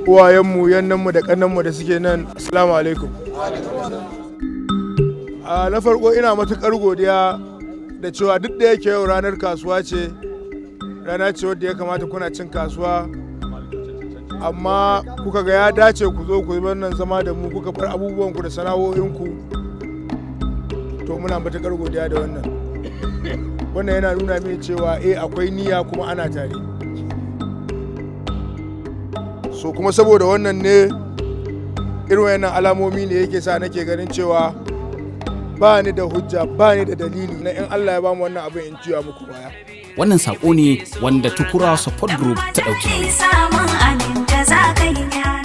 uwayenmu yannanmu da kannanmu da suke nan assalamu alaikum a na farko ina matukar godiya da cewa duk da yake yau ranar kasuwa ce rana ce wadda ya kamata kuna cin kasuwa amma kuka ga ya dace ku zo ku yi wannan zama da mu kuka bar abubuwanku da sana'o'inku to muna matukar godiya da wannan wannan yana nuna mini cewa eh akwai niyya kuma ana tare so kuma saboda wannan ne irin wayannan alamomi ne yake sa nake ganin cewa ba ni da hujja ba ni da dalili na in Allah ya bamu wannan abin in ciwa muku baya wannan sako ne wanda tukura support group ta ɗauki samun aminta za ka yi